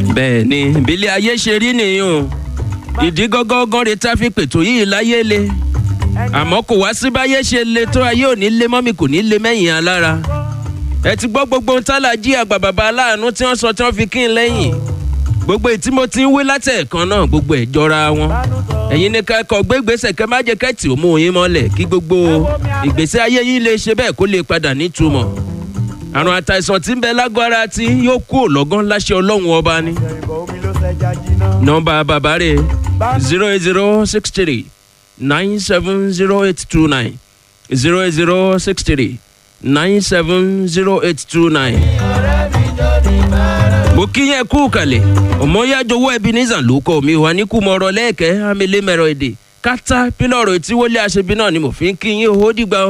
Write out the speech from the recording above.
bẹ́ẹ̀ ni ìbílẹ̀ ayé ṣe rí nìyí o ìdí gọ́gọ́gán rẹ̀ tá a fi pètò yìí láyé le àmọ́ kò wá sí báyé ṣe le tó ayé ò ní lé mọ́mì kò ní lé mẹ́yìn alára ẹ ti gbọ́ gbogbo ohun tálà jí àgbà bàbá aláàánú tí wọ́n sọ tí wọ́n fi kí n lẹ́yìn gbogbo ètí mo ti ń wí látẹ̀ẹ̀kan náà gbogbo ẹ̀ jọra wọn ẹ̀yin ní kẹ́kọ̀ọ́ gbégbèsè kẹ́ má jẹ́ kẹ́tì ó mú yín mọ́lẹ̀ kí gbogbo ìgbésí ayé yín lè ṣe bẹ́ẹ̀ kó lè padà nítumọ̀ àrùn àtàìsàn tí ń bẹ lágbára tí yóò kú òlọ́gán láṣẹ ọlọ́run ọba ni nọmba bàbá rẹ̀ zero eight zero six three nine seven zero eight two nine zero eight zero six three nine seven zero eight two nine. mo kí yẹn kú kalẹ̀ ọmọyájọwọ́ ebenezer ló kọ́ mi wà ní kùmọ̀rọ̀ lẹ́ẹ̀kẹ́ amẹ́lẹ́mẹ̀rọ èdè kátà pílọ̀rọ̀ tí wọlé aṣebi náà ni mo fi ń kí yín ó dìgbà